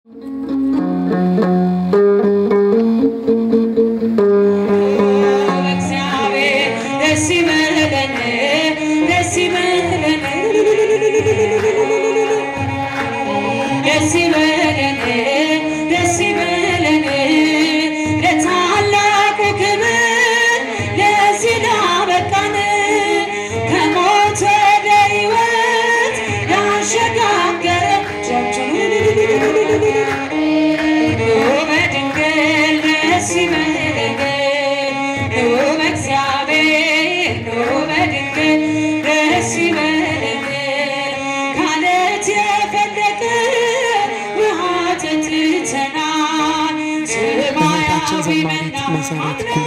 ዘማሪት መሰረት ኩማ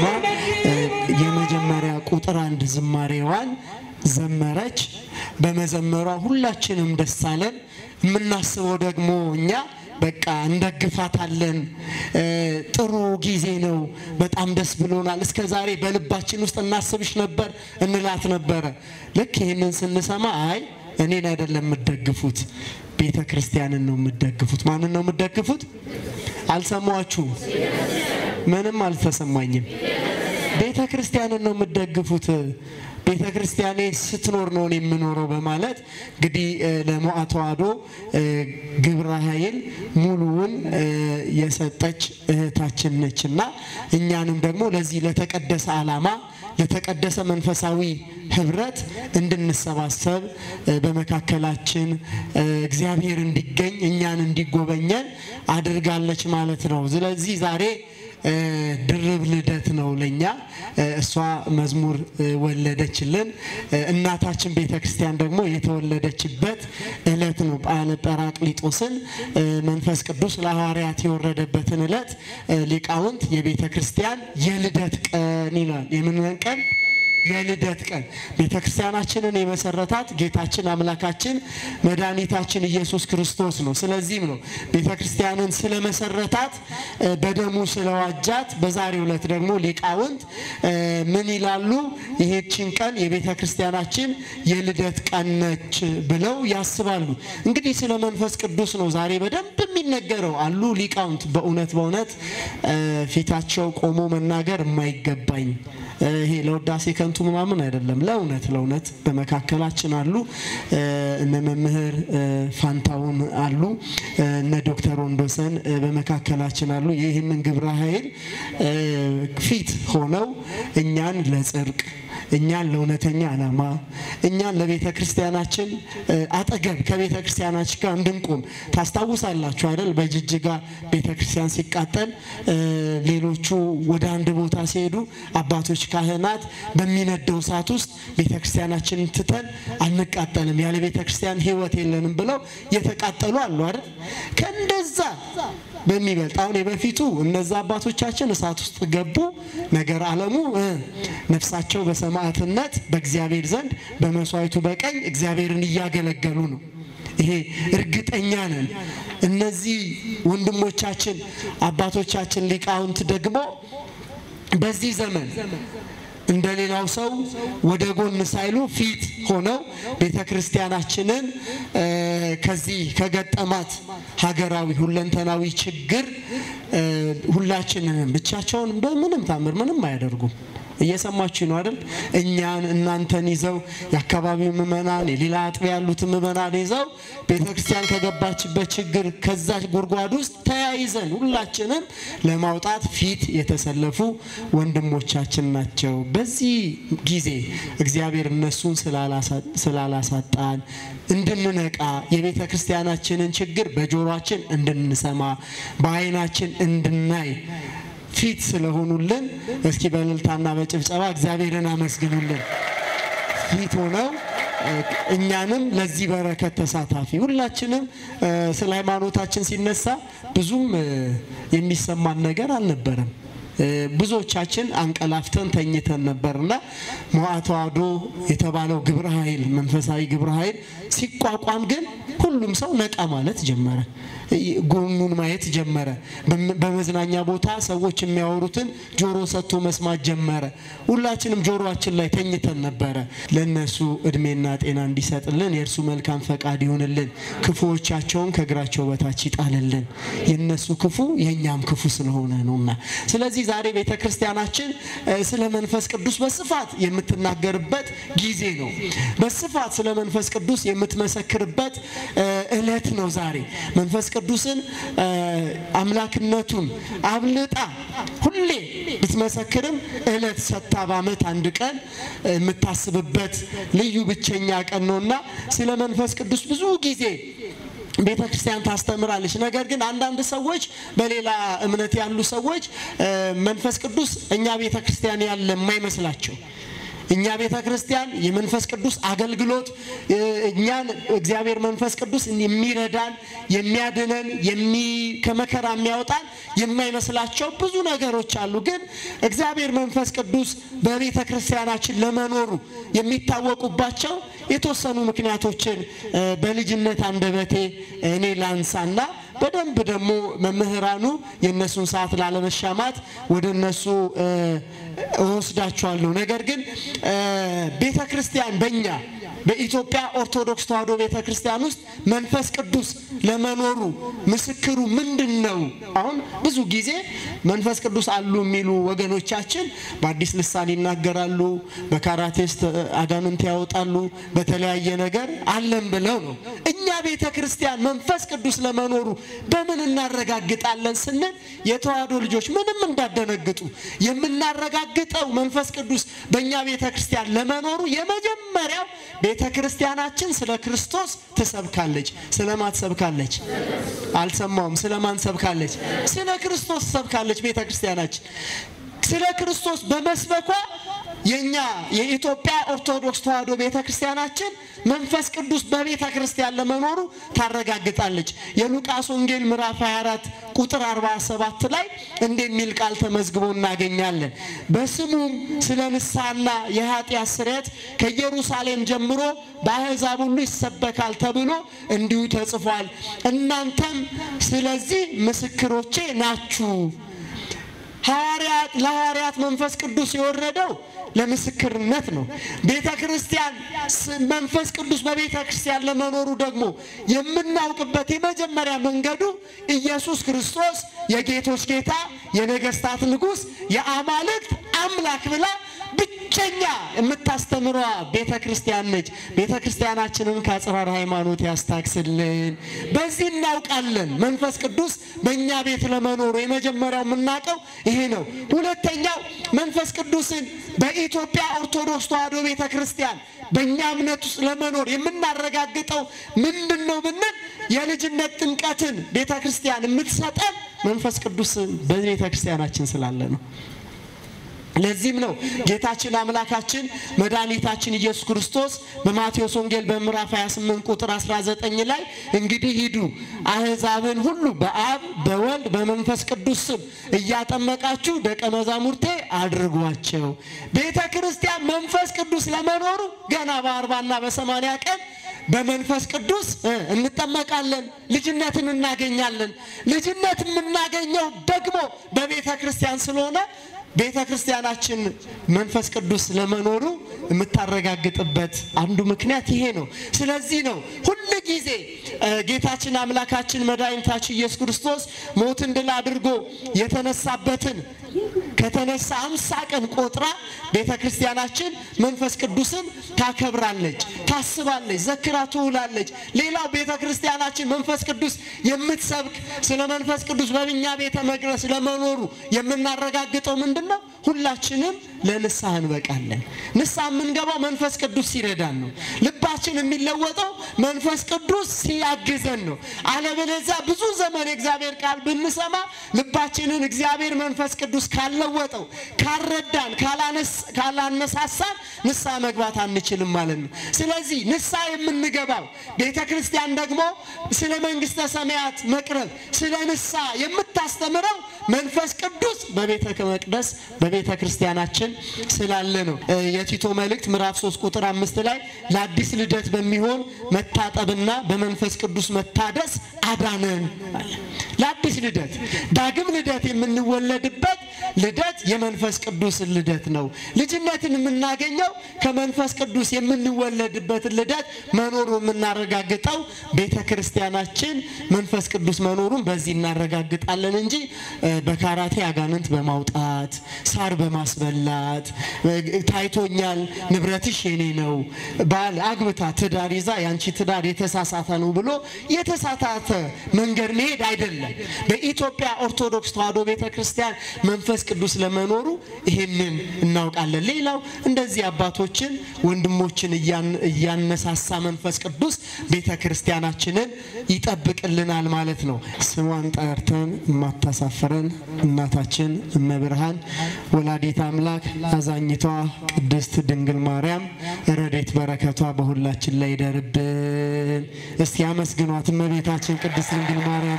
የመጀመሪያ ቁጥር አንድ ዝማሬዋን ዘመረች። በመዘመሯ ሁላችንም ደስ አለን። የምናስበው ደግሞ እኛ በቃ እንደግፋታለን። ጥሩ ጊዜ ነው። በጣም ደስ ብሎናል። እስከ ዛሬ በልባችን ውስጥ እናስብሽ ነበር እንላት ነበረ። ልክ ይህንን ስንሰማ አይ እኔን አይደለም የምትደግፉት ቤተ ክርስቲያንን ነው የምትደግፉት። ማንን ነው የምትደግፉት? አልሰማችሁም? ምንም አልተሰማኝም። ቤተ ክርስቲያንን ነው የምትደግፉት። ቤተ ክርስቲያኔ ስትኖር ነው የምኖረው በማለት እንግዲህ ለሞዓ ተዋሕዶ ግብረ ኃይል ሙሉውን የሰጠች እህታችን ነች እና እኛንም ደግሞ ለዚህ ለተቀደሰ ዓላማ ለተቀደሰ መንፈሳዊ ህብረት እንድንሰባሰብ በመካከላችን እግዚአብሔር እንዲገኝ እኛን እንዲጎበኘን አድርጋለች ማለት ነው። ስለዚህ ዛሬ ድርብ ልደት ነው ለኛ። እሷ መዝሙር ወለደችልን። እናታችን ቤተ ክርስቲያን ደግሞ የተወለደችበት እለት ነው። በዓለ ጰራቅሊጦስን መንፈስ ቅዱስ ለሐዋርያት የወረደበትን እለት ሊቃውንት የቤተ ክርስቲያን የልደት ቀን ይላል። የምን ቀን? የልደት ቀን ቤተ ክርስቲያናችንን የመሰረታት ጌታችን አምላካችን መድኃኒታችን ኢየሱስ ክርስቶስ ነው። ስለዚህም ነው ቤተ ክርስቲያንን ስለመሰረታት በደሙ ስለዋጃት በዛሬው ዕለት ደግሞ ሊቃውንት ምን ይላሉ? ይሄችን ቀን የቤተ ክርስቲያናችን የልደት ቀን ነች ብለው ያስባሉ። እንግዲህ ስለ መንፈስ ቅዱስ ነው ዛሬ በደንብ የሚነገረው አሉ ሊቃውንት። በእውነት በእውነት ፊታቸው ቆሞ መናገር የማይገባኝ ይሄ ለውዳሴ ከንቱ ምናምን አይደለም። ለእውነት ለእውነት በመካከላችን አሉ። እነ መምህር ፋንታውን አሉ፣ እነ ዶክተር ወንዶሰን በመካከላችን አሉ። ይህንን ግብረ ኃይል ፊት ሆነው እኛን ለጽድቅ እኛን ለእውነተኛ ዓላማ እኛን ለቤተ ክርስቲያናችን አጠገብ ከቤተ ክርስቲያናችን ጋር እንድንቆም ታስታውሳላችሁ አይደል? በጅጅጋ ቤተ ክርስቲያን ሲቃጠል ሌሎቹ ወደ አንድ ቦታ ሲሄዱ አባቶች ካህናት በሚነደው እሳት ውስጥ ቤተ ክርስቲያናችንን ትተን አንቃጠልም፣ ያለ ቤተ ክርስቲያን ሕይወት የለንም ብለው የተቃጠሉ አሉ አይደል? ከእንደዛ በሚበልጥ አሁን የበፊቱ እነዛ አባቶቻችን እሳት ውስጥ ገቡ። ነገር ዓለሙ ነፍሳቸው በሰማዕትነት በእግዚአብሔር ዘንድ በመስዋዕቱ በቀኝ እግዚአብሔርን እያገለገሉ ነው። ይሄ እርግጠኛ ነን። እነዚህ ወንድሞቻችን አባቶቻችን ሊቃውንት ደግሞ በዚህ ዘመን እንደ ሌላው ሰው ወደ ጎን ሳይሉ ፊት ሆነው ቤተ ክርስቲያናችንን ከዚህ ከገጠማት ሀገራዊ ሁለንተናዊ ችግር ሁላችንንም ብቻቸውን በምንም ታምር ምንም አያደርጉም። እየሰማችሁ ነው አይደል? እኛን እናንተን ይዘው የአካባቢው ምዕመናን የሌላ አጥቢያ ያሉትን ምዕመናን ይዘው ቤተ ክርስቲያን ከገባችበት ችግር ከዛ ጉድጓድ ውስጥ ተያይዘን ሁላችንም ለማውጣት ፊት የተሰለፉ ወንድሞቻችን ናቸው። በዚህ ጊዜ እግዚአብሔር እነሱን ስላላሳጣን እንድንነቃ የቤተ ክርስቲያናችንን ችግር በጆሮአችን እንድንሰማ በዓይናችን እንድናይ ፊት ስለሆኑልን እስኪ በእልልታና በጭብጨባ እግዚአብሔርን አመስግኑልን። ፊት ሆነው እኛንም ለዚህ በረከት ተሳታፊ ሁላችንም ስለ ሃይማኖታችን ሲነሳ ብዙም የሚሰማን ነገር አልነበረም። ብዙዎቻችን አንቀላፍተን ተኝተን ነበርና ሞዓ ተዋሕዶ የተባለው ግብረ ኃይል መንፈሳዊ ግብረ ኃይል ሲቋቋም ግን ሁሉም ሰው ነቃ ማለት ጀመረ። ጎኑን ማየት ጀመረ። በመዝናኛ ቦታ ሰዎች የሚያወሩትን ጆሮ ሰጥቶ መስማት ጀመረ። ሁላችንም ጆሮአችን ላይ ተኝተን ነበረ። ለእነሱ እድሜና ጤና እንዲሰጥልን የእርሱ መልካም ፈቃድ ይሆንልን፣ ክፉዎቻቸውን ከእግራቸው በታች ይጣልልን። የእነሱ ክፉ የእኛም ክፉ ስለሆነ ነውና። ስለዚህ ዛሬ ቤተ ክርስቲያናችን ስለ መንፈስ ቅዱስ በስፋት የምትናገርበት ጊዜ ነው። በስፋት ስለ መንፈስ ቅዱስ የምትመሰክርበት እለት ነው ዛሬ መንፈስ ቅዱስን አምላክነቱን አብልጣ ሁሌ ብትመሰክርም እለት ሰጥታ በዓመት አንድ ቀን የምታስብበት ልዩ ብቸኛ ቀን ነውና ስለ መንፈስ ቅዱስ ብዙ ጊዜ ቤተ ክርስቲያን ታስተምራለች። ነገር ግን አንዳንድ ሰዎች በሌላ እምነት ያሉ ሰዎች መንፈስ ቅዱስ እኛ ቤተ ክርስቲያን ያለ የማይመስላቸው እኛ ቤተ ክርስቲያን የመንፈስ ቅዱስ አገልግሎት እኛን እግዚአብሔር መንፈስ ቅዱስ የሚረዳን የሚያድነን ከመከራ የሚያወጣን የማይመስላቸው ብዙ ነገሮች አሉ። ግን እግዚአብሔር መንፈስ ቅዱስ በቤተ ክርስቲያናችን ለመኖሩ የሚታወቁባቸው የተወሰኑ ምክንያቶችን በልጅነት አንደበቴ እኔ ላንሳና በደንብ ደግሞ መምህራኑ የእነሱን ሰዓት ላለመሻማት ወደ እነሱ እወስዳቸዋለሁ። ነገር ግን ቤተ ክርስቲያን በእኛ በኢትዮጵያ ኦርቶዶክስ ተዋሕዶ ቤተ ክርስቲያን ውስጥ መንፈስ ቅዱስ ለመኖሩ ምስክሩ ምንድን ነው? አሁን ብዙ ጊዜ መንፈስ ቅዱስ አሉ የሚሉ ወገኖቻችን በአዲስ ልሳን ይናገራሉ፣ በካራቴስት አጋንንት ያወጣሉ፣ በተለያየ ነገር አለን ብለው ነው። እኛ ቤተ ክርስቲያን መንፈስ ቅዱስ ለመኖሩ በምን እናረጋግጣለን ስንል የተዋሕዶ ልጆች ምንም እንዳደነግጡ የምናረጋግጠው መንፈስ ቅዱስ በእኛ ቤተ ክርስቲያን ለመኖሩ የመጀመሪያው ቤተ ክርስቲያናችን ስለ ክርስቶስ ትሰብካለች። ስለማን ትሰብካለች? አልሰማውም። ስለማን ሰብካለች? ስለ ክርስቶስ ትሰብካለች ቤተ ክርስቲያናችን። ስለ ክርስቶስ በመስበኳ የኛ የኢትዮጵያ ኦርቶዶክስ ተዋሕዶ ቤተ ክርስቲያናችን መንፈስ ቅዱስ በቤተ ክርስቲያን ለመኖሩ ታረጋግጣለች። የሉቃስ ወንጌል ምዕራፍ 24 ቁጥር 47 ላይ እንደሚል ቃል ተመዝግቦ እናገኛለን። በስሙም ስለ ንስሐና የኃጢአት ስርየት ከኢየሩሳሌም ጀምሮ በአሕዛብ ሁሉ ይሰበካል ተብሎ እንዲሁ ተጽፏል። እናንተም ስለዚህ ምስክሮቼ ናችሁ። ሐዋርያት ለሐዋርያት መንፈስ ቅዱስ የወረደው ለምስክርነት ነው። ቤተ ክርስቲያን መንፈስ ቅዱስ በቤተ ክርስቲያን ለመኖሩ ደግሞ የምናውቅበት የመጀመሪያ መንገዱ ኢየሱስ ክርስቶስ የጌቶች ጌታ የነገስታት ንጉሥ የአማልክት አምላክ ብላ ብቸኛ የምታስተምሯ ቤተ ክርስቲያን ነች። ቤተ ክርስቲያናችንን ከአጽራር ሃይማኖት ያስታክስልን። በዚህ እናውቃለን መንፈስ ቅዱስ በእኛ ቤት ለመኖሩ የመጀመሪያው የምናውቀው ይሄ ነው። ሁለተኛው መንፈስ ቅዱስን በኢትዮጵያ ኦርቶዶክስ ተዋሕዶ ቤተ ክርስቲያን በእኛ እምነት ውስጥ ለመኖር የምናረጋግጠው ምንድን ነው ብንል የልጅነት ጥምቀትን ቤተ ክርስቲያን የምትሰጠን መንፈስ ቅዱስን በቤተ ክርስቲያናችን ስላለ ነው። ለዚህም ነው ጌታችን አምላካችን መድኃኒታችን ኢየሱስ ክርስቶስ በማቴዎስ ወንጌል በምዕራፍ 28 ቁጥር 19 ላይ እንግዲህ ሂዱ አሕዛብን ሁሉ በአብ በወልድ በመንፈስ ቅዱስ ስም እያጠመቃችሁ ደቀ መዛሙርቴ አድርጓቸው። ቤተ ክርስቲያን መንፈስ ቅዱስ ለመኖሩ ገና በአርባና በሰማንያ ቀን በመንፈስ ቅዱስ እንጠመቃለን፣ ልጅነትን እናገኛለን። ልጅነት የምናገኘው ደግሞ በቤተ ክርስቲያን ስለሆነ ቤተ ክርስቲያናችን መንፈስ ቅዱስ ለመኖሩ የምታረጋግጥበት አንዱ ምክንያት ይሄ ነው። ስለዚህ ነው ሁል ጊዜ ጌታችን አምላካችን መድኃኒታችን ኢየሱስ ክርስቶስ ሞትን ድል አድርጎ የተነሳበትን ከተነሳ አምሳ ቀን ቆጥራ ቤተ ክርስቲያናችን መንፈስ ቅዱስን ታከብራለች፣ ታስባለች፣ ዘክራ ትውላለች። ሌላው ቤተ ክርስቲያናችን መንፈስ ቅዱስ የምትሰብክ ስለ መንፈስ ቅዱስ በእኛ ቤተ መቅደስ ለመኖሩ የምናረጋግጠው ምንድን ነው? ሁላችንም ለንስሐ እንበቃለን። ንስሐ የምንገባው መንፈስ ቅዱስ ሲረዳን ነው። ልባችን የሚለወጠው መንፈስ ቅዱስ ሲያግዘን ነው። አለበለዚያ ብዙ ዘመን የእግዚአብሔር ቃል ብንሰማ ልባችንን እግዚአብሔር መንፈስ ቅዱስ ካልለወጠው፣ ካልረዳን፣ ካላነሳሳን ንስሐ መግባት አንችልም ማለት ነው። ስለዚህ ንስሐ የምንገባው ቤተ ክርስቲያን ደግሞ ስለ መንግሥተ ሰማያት መቅረብ ስለ ንስሐ የምታስተምረው መንፈስ ቅዱስ በቤተ መቅደስ በቤተ ክርስቲያናችን ስላለ ነው። የቲቶ መልእክት ምዕራፍ 3 ቁጥር አምስት ላይ ለአዲስ ልደት በሚሆን መታጠብና በመንፈስ ቅዱስ መታደስ አዳነን አለ። ለአዲስ ልደት ዳግም ልደት የምንወለድበት ልደት የመንፈስ ቅዱስ ልደት ነው። ልጅነትን የምናገኘው ከመንፈስ ቅዱስ የምንወለድበትን ልደት መኖሩ የምናረጋግጠው ቤተ ክርስቲያናችን መንፈስ ቅዱስ መኖሩን በዚህ እናረጋግጣለን እንጂ በካራቴ አጋንንት በማውጣት ሳር በማስበላት ታይቶኛል፣ ንብረትሽ የኔ ነው፣ ባል አግብታ ትዳር ይዛ ያንቺ ትዳር የተሳሳተ ነው ብሎ የተሳሳተ መንገድ መሄድ አይደለም። በኢትዮጵያ ኦርቶዶክስ ተዋሕዶ ቤተ ክርስቲያን መንፈስ ቅዱስ ለመኖሩ ይህንን እናውቃለን። ሌላው እንደዚህ አባቶችን ወንድሞችን እያነሳሳ መንፈስ ቅዱስ ቤተ ክርስቲያናችንን ይጠብቅልናል ማለት ነው። ስሟን ጠርተን የማታሳፍረን እናታችን እመብርሃን ወላዲት አምላክ አዛኝቷ ቅድስት ድንግል ማርያም ረዴት በረከቷ በሁላችን ላይ ይደርብን። እስቲ አመስግኗት እመቤታችን ቅድስት ድንግል ማርያም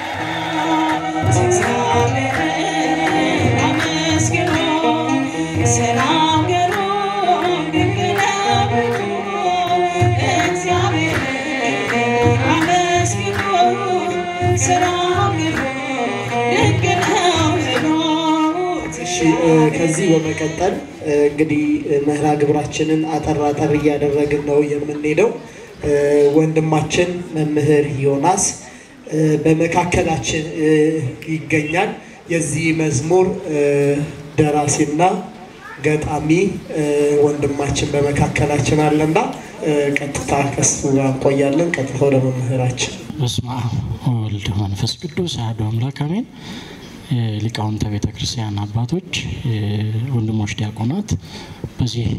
ከዚህ በመቀጠል እንግዲህ መርሃ ግብራችንን አጠር አጠር እያደረግን ነው የምንሄደው። ወንድማችን መምህር ዮናስ በመካከላችን ይገኛል። የዚህ መዝሙር ደራሲና ገጣሚ ወንድማችን በመካከላችን አለና ቀጥታ ከሱ ጋር እንቆያለን። ቀጥታ ወደ መምህራችን። በስመ አብ ወወልድ መንፈስ ቅዱስ አሐዱ አምላክ አሜን። ሊቃውንተ ቤተ ክርስቲያን አባቶች፣ ወንድሞች ዲያቆናት፣ በዚህ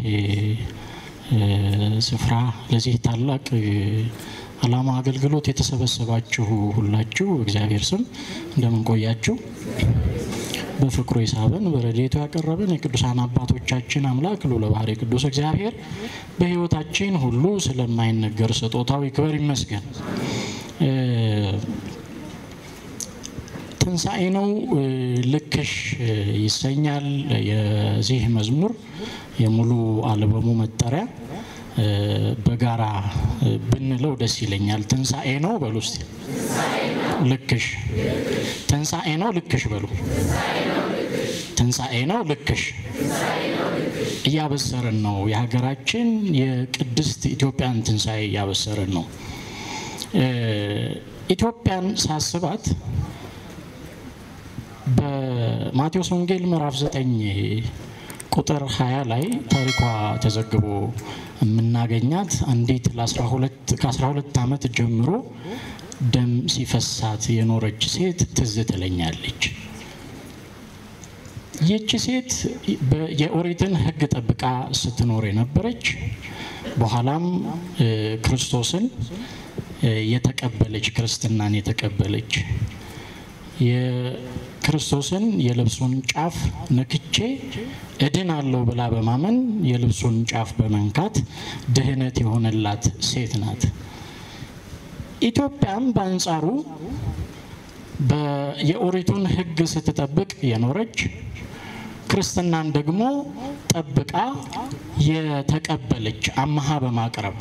ስፍራ ለዚህ ታላቅ ዓላማ አገልግሎት የተሰበሰባችሁ ሁላችሁ እግዚአብሔር ስም እንደምን ቆያችሁ? በፍቅሩ የሳበን በረድኤቱ ያቀረበን የቅዱሳን አባቶቻችን አምላክ ልዑለ ባሕርይ ቅዱስ እግዚአብሔር በሕይወታችን ሁሉ ስለማይነገር ስጦታው ይክበር ይመስገን። ትንሣኤ ነው ልክሽ ይሰኛል የዚህ መዝሙር የሙሉ አልበሙ መጠሪያ። በጋራ ብንለው ደስ ይለኛል። ትንሣኤ ነው በሉ እስቲ። ልክሽ ትንሣኤ ነው ልክሽ በሉ። ትንሣኤ ነው ልክሽ እያበሰርን ነው። የሀገራችን የቅድስት ኢትዮጵያን ትንሣኤ እያበሰርን ነው። ኢትዮጵያን ሳስባት በማቴዎስ ወንጌል ምዕራፍ 9 ቁጥር 20 ላይ ታሪኳ ተዘግቦ የምናገኛት አንዲት ከ12 ዓመት ጀምሮ ደም ሲፈሳት የኖረች ሴት ትዝ ትለኛለች። ይህች ሴት የኦሪትን ሕግ ጠብቃ ስትኖር የነበረች በኋላም ክርስቶስን የተቀበለች ክርስትናን የተቀበለች የክርስቶስን የልብሱን ጫፍ ነክቼ እድን አለው ብላ በማመን የልብሱን ጫፍ በመንካት ድህነት የሆነላት ሴት ናት። ኢትዮጵያም በአንጻሩ የኦሪቱን ሕግ ስትጠብቅ የኖረች ክርስትናን ደግሞ ጠብቃ የተቀበለች አመሃ በማቅረብ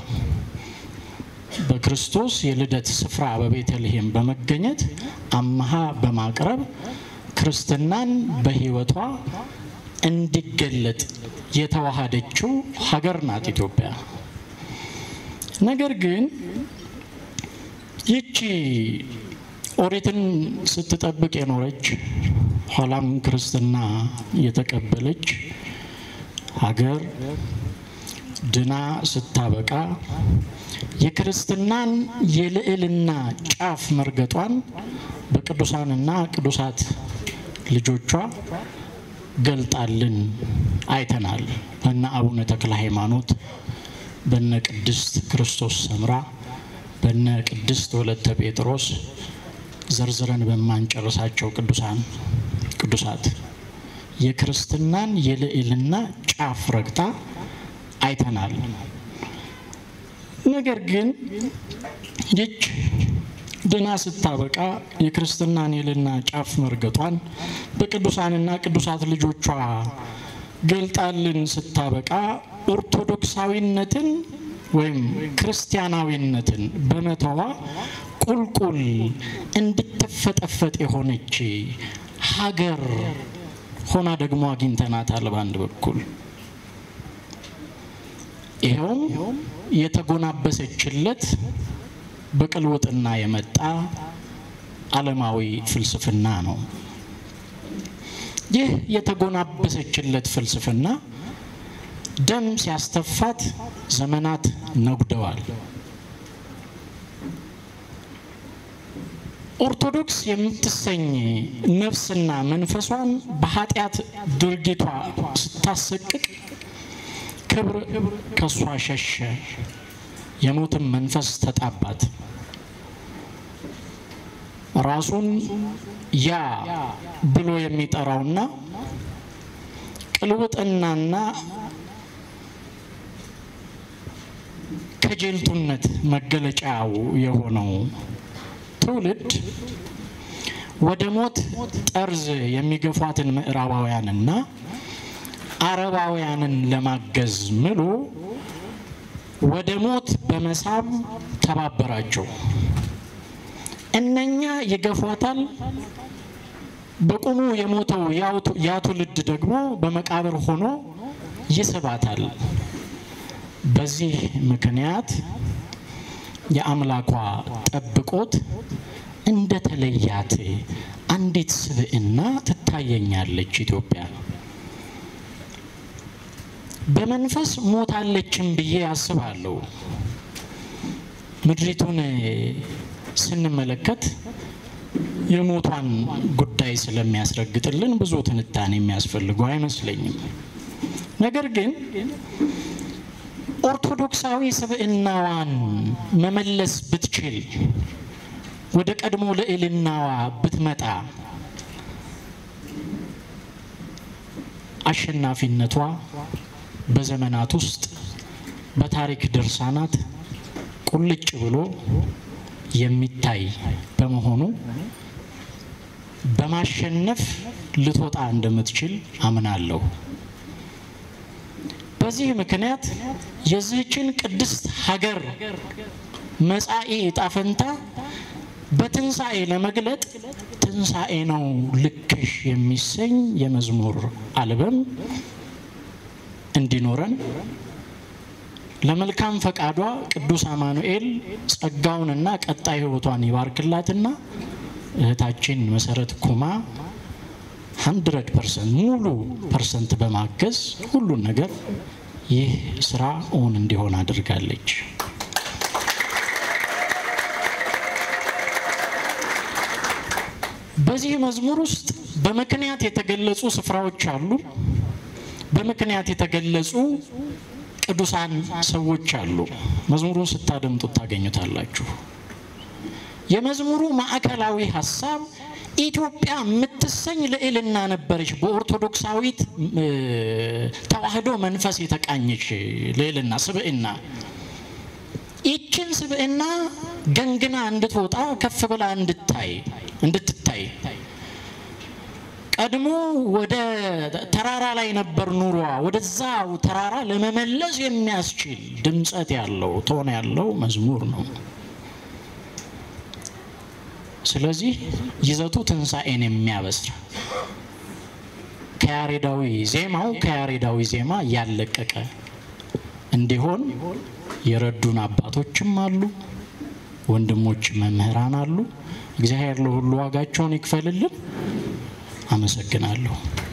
በክርስቶስ የልደት ስፍራ በቤተልሔም በመገኘት አመሃ በማቅረብ ክርስትናን በሕይወቷ እንዲገለጥ የተዋሃደችው ሀገር ናት ኢትዮጵያ። ነገር ግን ይቺ ኦሪትን ስትጠብቅ የኖረች ኋላም ክርስትና የተቀበለች ሀገር ድና ስታበቃ የክርስትናን የልዕልና ጫፍ መርገጧን በቅዱሳንና ቅዱሳት ልጆቿ ገልጣልን አይተናል። በነ አቡነ ተክለ ሃይማኖት፣ በነ ቅድስት ክርስቶስ ሰምራ፣ በነ ቅድስት ወለተ ጴጥሮስ ዘርዝረን በማንጨርሳቸው ቅዱሳን ቅዱሳት የክርስትናን የልዕልና ጫፍ ረግጣ አይተናል። ነገር ግን ይች ድና ስታበቃ የክርስትናን የልዕልና ጫፍ መርገጧን በቅዱሳንና ቅዱሳት ልጆቿ ገልጣልን ስታበቃ ኦርቶዶክሳዊነትን ወይም ክርስቲያናዊነትን በመተዋ ቁልቁል እንድትፈጠፈጥ የሆነች ሀገር ሆና ደግሞ አግኝተናታል። በአንድ በኩል ይኸውም የተጎናበሰችለት በቅልውጥና የመጣ ዓለማዊ ፍልስፍና ነው። ይህ የተጎናበሰችለት ፍልስፍና ደም ሲያስተፋት ዘመናት ነጉደዋል። ኦርቶዶክስ የምትሰኝ ነፍስና መንፈሷን በኃጢአት ድርጊቷ ስታሰቅቅ ክብር ከሷ ሸሸ፣ የሞትም መንፈስ ተጣባት። ራሱን ያ ብሎ የሚጠራውና ቅልውጥናና ከጀልቱነት መገለጫው የሆነው ትውልድ ወደ ሞት ጠርዝ የሚገፏትን ምዕራባውያንና አረባውያንን ለማገዝ ምሎ ወደ ሞት በመሳብ ተባበራቸው። እነኛ ይገፏታል። በቁሙ የሞተው ያ ትውልድ ደግሞ በመቃብር ሆኖ ይስባታል። በዚህ ምክንያት የአምላኳ ጠብቆት እንደተለያት አንዲት ስብዕና ትታየኛለች ኢትዮጵያ። በመንፈስ ሞታለችም ብዬ አስባለሁ። ምድሪቱን ስንመለከት የሞቷን ጉዳይ ስለሚያስረግጥልን ብዙ ትንታኔ የሚያስፈልገው አይመስለኝም። ነገር ግን ኦርቶዶክሳዊ ስብዕናዋን መመለስ ብትችል ወደ ቀድሞ ልዕልናዋ ብትመጣ አሸናፊነቷ በዘመናት ውስጥ በታሪክ ድርሳናት ቁልጭ ብሎ የሚታይ በመሆኑ በማሸነፍ ልትወጣ እንደምትችል አምናለሁ። በዚህ ምክንያት የዚህችን ቅድስት ሀገር መጻኢ ዕጣ ፈንታ በትንሣኤ ለመግለጥ ትንሣኤ ነው ልክሽ የሚሰኝ የመዝሙር አልበም እንዲኖረን ለመልካም ፈቃዷ ቅዱስ አማኑኤል ጸጋውንና ቀጣይ ሕይወቷን ይባርክላትና እህታችን መሰረት ኩማ ሀንድረድ ፐርሰንት ሙሉ ፐርሰንት በማገዝ ሁሉን ነገር ይህ ስራ እውን እንዲሆን አድርጋለች። በዚህ መዝሙር ውስጥ በምክንያት የተገለጹ ስፍራዎች አሉ። በምክንያት የተገለጹ ቅዱሳን ሰዎች አሉ። መዝሙሩን ስታደምጡት ታገኙታላችሁ። የመዝሙሩ ማዕከላዊ ሀሳብ ኢትዮጵያ የምትሰኝ ልዕልና ነበረች። በኦርቶዶክሳዊት ተዋህዶ መንፈስ የተቃኘች ልዕልና ስብዕና ይችን ስብዕና ገንግና እንድትወጣ ከፍ ብላ እንድታይ እንድትታይ ቀድሞ ወደ ተራራ ላይ ነበር ኑሯ። ወደዛው ተራራ ለመመለስ የሚያስችል ድምፀት ያለው ቶን ያለው መዝሙር ነው። ስለዚህ ይዘቱ ትንሣኤን የሚያበስር ከያሬዳዊ ዜማው ከያሬዳዊ ዜማ ያለቀቀ እንዲሆን የረዱን አባቶችም አሉ፣ ወንድሞች መምህራን አሉ። እግዚአብሔር ለሁሉ ዋጋቸውን ይክፈልልን። አመሰግናለሁ።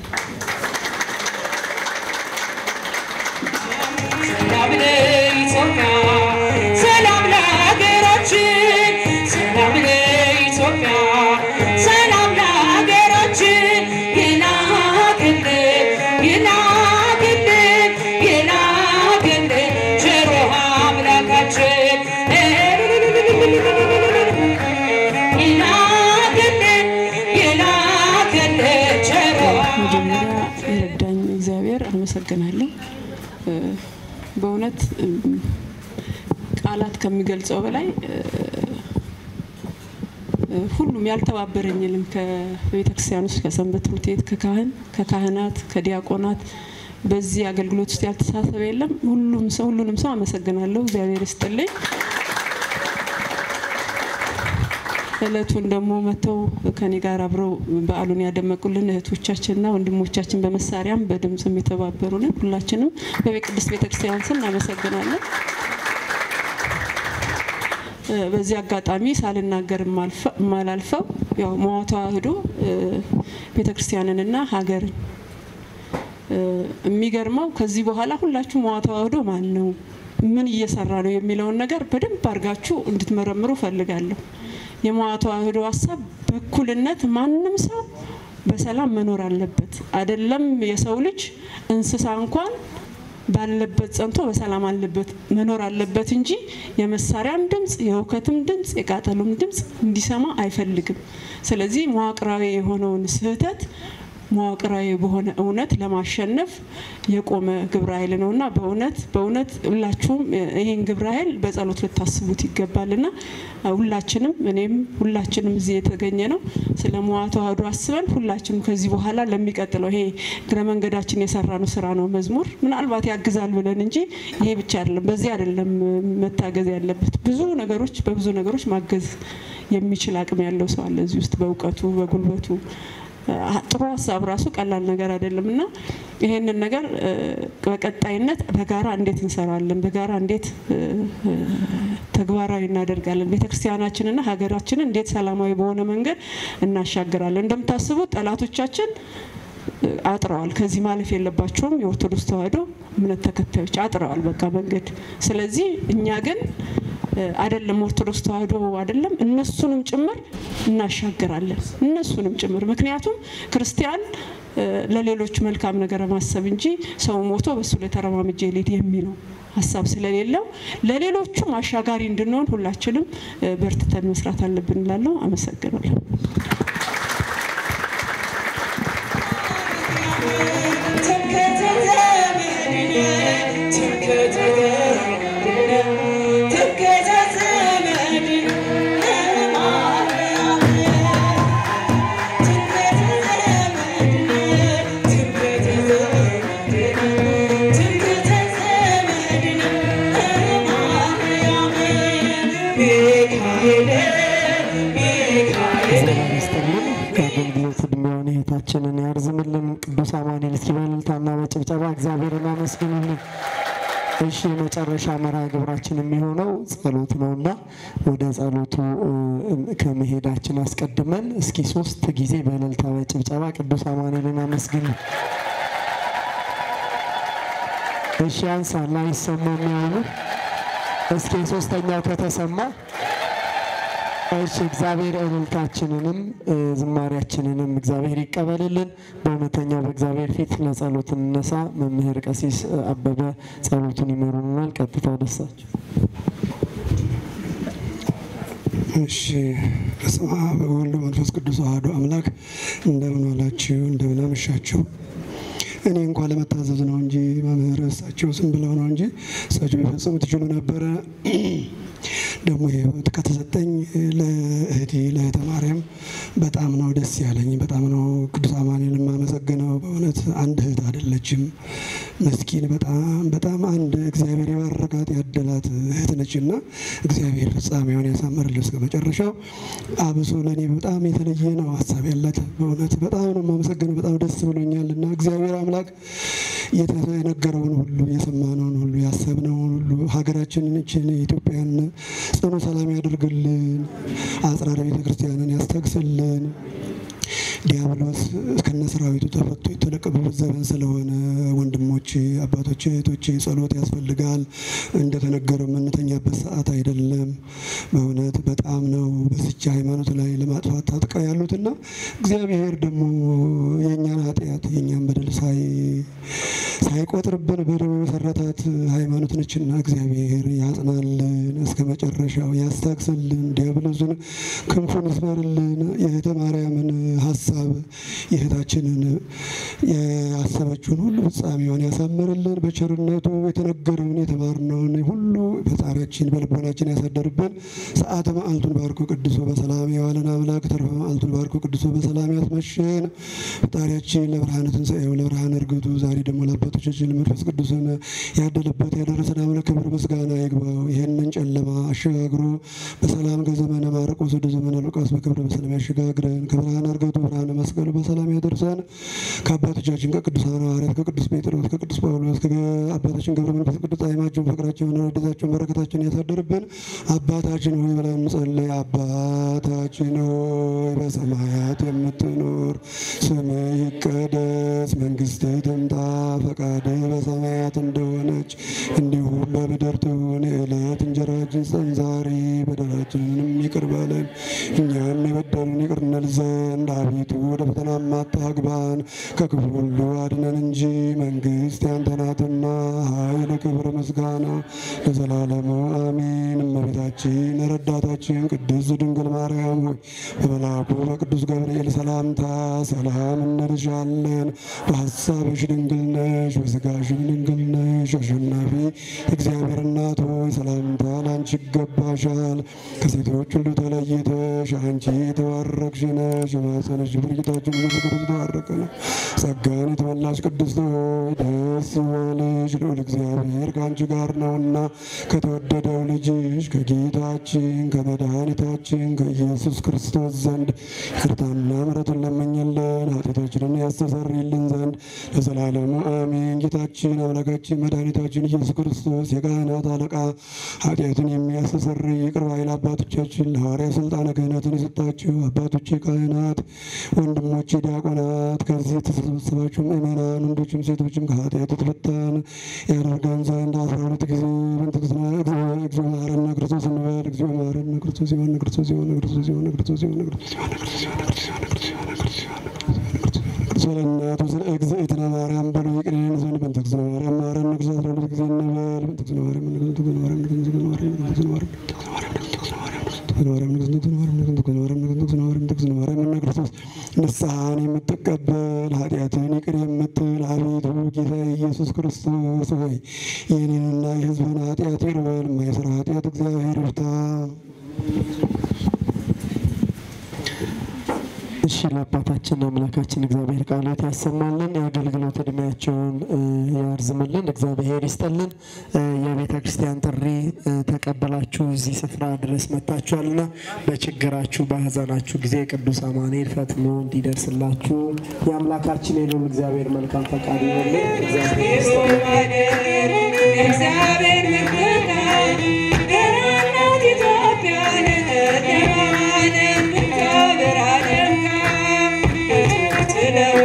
ሰላም ለኢትዮጵያ፣ ሰላም ለሀገራችን፣ ሰላም ለኢትዮጵያ፣ ሰላም ለሀገራችን። ይላክልን ይላክልን ይላክልን ቸሩ አምላካችን ይላክልን ይላክልን ቸሩ መጀመሪያ አመሰግናለሁ። በእውነት ቃላት ከሚገልጸው በላይ ሁሉም ያልተባበረኝ የለም። ከቤተ ክርስቲያን ውስጥ ከሰንበት ትምህርት ቤት ከካህን ከካህናት ከዲያቆናት በዚህ አገልግሎት ውስጥ ያልተሳተፈ የለም። ሁሉም ሰው ሁሉንም ሰው አመሰግናለሁ። እግዚአብሔር ይስጥልኝ። እለቱን ደግሞ መጥተው ከኔ ጋር አብረው በዓሉን ያደመቁልን እህቶቻችንና ወንድሞቻችን በመሳሪያም በድምፅም የተባበሩልን ሁላችንም በቅድስት ቤተክርስቲያን ስም እናመሰግናለን። በዚህ አጋጣሚ ሳልናገር የማላልፈው ያው መዋ ተዋህዶ ቤተክርስቲያንንና ሀገርን የሚገርመው ከዚህ በኋላ ሁላችሁ መዋ ተዋህዶ ማን ነው፣ ምን እየሰራ ነው የሚለውን ነገር በደንብ አድርጋችሁ እንድትመረምሩ ፈልጋለሁ። የመዋ ተዋህዶ ሀሳብ በእኩልነት ማንም ሰው በሰላም መኖር አለበት። አይደለም የሰው ልጅ እንስሳ እንኳን ባለበት ጸንቶ በሰላም አለበት መኖር አለበት እንጂ የመሳሪያም ድምፅ የሁከትም ድምፅ የቃጠሎም ድምፅ እንዲሰማ አይፈልግም። ስለዚህ መዋቅራዊ የሆነውን ስህተት መዋቅራዊ በሆነ እውነት ለማሸነፍ የቆመ ግብረ ኃይል ነው እና በእውነት በእውነት ሁላችሁም ይህን ግብረ ኃይል በጸሎት ልታስቡት ይገባልና ሁላችንም እኔም ሁላችንም እዚህ የተገኘ ነው ስለ መዋ ተዋህዶ አስበን ሁላችንም ከዚህ በኋላ ለሚቀጥለው ይሄ እግረ መንገዳችን የሰራነው ስራ ነው መዝሙር ምናልባት ያግዛል ብለን እንጂ ይሄ ብቻ አይደለም፣ በዚህ አይደለም መታገዝ ያለበት። ብዙ ነገሮች በብዙ ነገሮች ማገዝ የሚችል አቅም ያለው ሰው አለ እዚህ ውስጥ በእውቀቱ በጉልበቱ ጥሩ ሀሳብ ራሱ ቀላል ነገር አይደለም እና ይሄንን ነገር በቀጣይነት በጋራ እንዴት እንሰራለን፣ በጋራ እንዴት ተግባራዊ እናደርጋለን፣ ቤተክርስቲያናችንና ሀገራችንን እንዴት ሰላማዊ በሆነ መንገድ እናሻግራለን። እንደምታስቡት ጠላቶቻችን አጥረዋል። ከዚህ ማለፍ የለባቸውም። የኦርቶዶክስ ተዋህዶ እምነት ተከታዮች አጥረዋል በቃ መንገድ። ስለዚህ እኛ ግን አይደለም ኦርቶዶክስ ተዋህዶ አይደለም እነሱንም ጭምር እናሻግራለን፣ እነሱንም ጭምር ምክንያቱም ክርስቲያን ለሌሎች መልካም ነገር ማሰብ እንጂ ሰው ሞቶ በሱ ላይ ተረማምጄ ልሂድ የሚለው ሀሳብ ስለሌለው ለሌሎቹም አሻጋሪ እንድንሆን ሁላችንም በርትተን መስራት አለብን እላለሁ። አመሰግናለሁ። ከአገልግሎት እድሜውን እህታችንን ያርዝምልን። ቅዱስ አማኑኤል እስኪ በእልልታና በጭብጨባ እግዚአብሔርን አመስግኑልን። እሺ የመጨረሻ መርሃ ግብራችን የሚሆነው ጸሎት ነውና ወደ ጸሎቱ ከመሄዳችን አስቀድመን እስኪ ሶስት ጊዜ በእልልታ በጭብጨባ ቅዱስ አማኑኤልን አመስግኑ። እሺ አንሳላ አይሰማም ያሉ እስኪ ሶስተኛው ከተሰማ እሺ እግዚአብሔር እልልታችንንም ዝማሪያችንንም እግዚአብሔር ይቀበልልን። በእውነተኛው በእግዚአብሔር ፊት ለጸሎት እንነሳ። መምህር ቀሲስ አበበ ጸሎቱን ይመሩናል። ቀጥታ ደሳቸው። እሺ በስመ አብ ወወልድ ወመንፈስ ቅዱስ አሐዱ አምላክ። እንደምን ዋላችሁ? እንደምን አመሻችሁ? እኔ እንኳ ለመታዘዝ ነው እንጂ መምህር እሳቸው ዝም ብለው ነው እንጂ እሳቸው ቢፈጽሙ ትችሉ ነበረ። ደግሞ ህይወት ከተሰጠኝ ለእህቴ ለእህተ ማርያም በጣም ነው ደስ ያለኝ። በጣም ነው ቅዱስ አማኑኤል የማመሰግነው። በእውነት አንድ እህት አይደለችም፣ መስኪን በጣም በጣም አንድ እግዚአብሔር የባረካት ያደላት እህት ነች እና እግዚአብሔር ፍጻሜውን ያሳምርል እስከ መጨረሻው። አብሶ ለእኔ በጣም የተለየ ነው ሀሳብ ያላት በእውነት በጣም ነው የማመሰግነው። በጣም ደስ ብሎኛል እና እግዚአብሔር አምላክ የነገረውን ሁሉ የሰማነውን ሁሉ ያሰብነውን ሁሉ ሀገራችንን እችን ኢትዮጵያን ጽኑ ሰላም ያደርግልን፣ አጽራረ ቤተ ክርስቲያንን ያስታግስልን። ዲያብሎስ እስከነ ሰራዊቱ ተፈቶ የተለቀቀበት ዘመን ስለሆነ ወንድሞቼ፣ አባቶቼ፣ እህቶቼ ጸሎት ያስፈልጋል። እንደተነገረው የምንተኛበት ሰዓት አይደለም። በእውነት በጣም ነው በስቻ ሃይማኖት ላይ ለማጥፋት ታጥቀው ያሉትና እግዚአብሔር ደግሞ የእኛን ኃጢአት የእኛን በደል ሳይ ሳይቆጥርብን በደሙ መሰረታት ሃይማኖት ነችና እግዚአብሔር ያጽናልን፣ እስከ መጨረሻው ያስታግስልን፣ ዲያብሎስን ክንፉን ይስበርልን። የእህተ ማርያምን ሀሳብ ሀሳብ የእህታችንን ያሰበችውን ሁሉ ፍጻሜዋን ያሳምርልን። በቸርነቱ የተነገረውን የተማርነውን ሁሉ ፈጣሪያችን በልቦናችን ያሳደርብን። ሰዓተ መዓልቱን ባርኮ ቅዱሶ በሰላም የዋለን አምላክ ተርፈ መዓልቱን ባርኮ ቅዱሶ በሰላም ያስመሸን። ፈጣሪያችን ለብርሃነ ትንሣኤው ለብርሃነ እርገቱ ዛሬ ደግሞ ለአባቶቻችን ለመንፈስ ቅዱስን ያደለበት ያደረሰን አምላክ ክብር ምስጋና ይግባው። ይህንን ጨለማ አሸጋግሮ በሰላም ከዘመነ ማርቆስ ወደ ዘመነ ሉቃስ በክብረ በሰላም ያሸጋግረን። ከብርሃነ እርገቱ ብርሃነ መስቀሉ በሰላም ያደርሰን። ከአባቶቻችን ከቅዱሳን ሐዋርያት ከቅዱስ ጴጥሮስ ከቅዱስ ጳውሎስ ከአባታችን ገብረ መንፈስ ቅዱስ ጣዕማቸውን ፍቅራቸውን ረድኤታቸውን በረከታቸውን ያሳደርብን። አባታችን ሆይ ብለን እንጸልይ። አባታችን ሆይ በሰማያት የምትኖር ስምህ ይቀደስ፣ መንግስትህ ትምጣ፣ ፈቃድህ በሰማያት እንደሆነች እንዲሁም በምድር ትሁን። የዕለት እንጀራችን ስጠን ዛሬ፣ በደላችንንም ይቅር በለን እኛም የበደሉን ይቅር እንል ዘንድ አቤቱ ወደ ፈተና አታግባን ከክፉ ሁሉ አድነን እንጂ መንግስት ያንተ ናትና ኃይል፣ ክብር፣ ምስጋና ለዘላለሙ አሜን። እመቤታችን ረዳታችን ቅድስት ድንግል ማርያም ሆይ በመልአኩ በቅዱስ ገብርኤል ሰላምታ ሰላም እንልሻለን። በሀሳብሽ ድንግል ነሽ፣ በስጋሽም ድንግል ነሽ። አሸናፊ እግዚአብሔር እናት ሆይ ሰላምታ ለአንቺ ይገባሻል። ከሴቶች ሁሉ ተለይተሽ አንቺ የተባረክሽ ነሽ። የማኅፀንሽ ፍሬ ጌታችን ኢየሱስ ክርስቶስ የተባረከ ነው። ጸጋን የተመላሽ ቅድስት ሆይ ደስ ይበልሽ፣ ልዑል እግዚአብሔር ከአንቺ ጋር ነውና ከተወደደው ልጅሽ ከጌታችን ከመድኃኒታችን ከኢየሱስ ክርስቶስ ዘንድ ይቅርታና ምሕረትን ለመኝልን ኃጢአታችንን ያስተሰርይልን ዘንድ ለዘላለሙ አሜን። ጌታችን አምላካችን መድኃኒታችን ኢየሱስ ክርስቶስ የካህናት አለቃ ኃጢአትን የሚያስተሰርይ ይቅር ባይ አባቶቻችን ለሐዋርያ ስልጣነ ክህነትን የሰጣችሁ አባቶቼ ካህናት፣ ወንድሞቼ ዲያቆናት፣ ከዚህ የተሰበሰባችሁ ምእመናን ወንዶችም ሴቶችም ከኃጢአት የተፈታን ያደርገን ዘንድ አስራ ሁለት ጊዜ በእንትክስና እግዚኦ መሐረነ ክርስቶስ እንበል። እግዚኦ መሐረነ ክርስቶስ ይሆን ክርስቶስ ይሆን ክርስቶስ ይሆን ክርስቶስ ይሆን ክርስቶስ ይሆን ክርስቶስ ይሆን ክርስቶስ ይሆን ክርስቶስ ይሆን ክርስቶስ ይሆን ስለ እናቱ ስለ እግዝእትነ ማርያም በሉ ይቅር ይለን ዘንድ በእንተ እግዝእትነ ማርያም መሐረነ ክርስቶስ አስራ ሁለት ጊዜ እንበል። በእንተ እግዝእትነ ማርያም በእንተ እግዝእትነ ማርያም በእንተ እግዝእትነ ማርያም በእንተ እግዝእትነ ማርያም ክርስቶስ ንስሐን የምትቀበል ኃጢአትን ይቅር የምትል አቤቱ ጌታ ኢየሱስ ክርስቶስ ሆይ የኔንና የሕዝብን ኃጢአት ይቅር በል። የማይሰራ ኃጢአት እግዚአብሔር ይፍታ። እሺ ለአባታችን አምላካችን እግዚአብሔር ቃላት ያሰማልን፣ የአገልግሎት እድሜያቸውን ያርዝምልን፣ እግዚአብሔር ይስጠልን። የቤተ ክርስቲያን ጥሪ ተቀበላችሁ እዚህ ስፍራ ድረስ መጥታችኋልና በችግራችሁ በሀዘናችሁ ጊዜ ቅዱስ አማኑኤል ፈጥኖ እንዲደርስላችሁ የአምላካችን የልዑል እግዚአብሔር መልካም ፈቃድ ይሆንልን። እግዚአብሔር ይስጠልን። እግዚአብሔር ምርቃት ገናናት ኢትዮጵያን ለማለም ብታበራ ደምቃ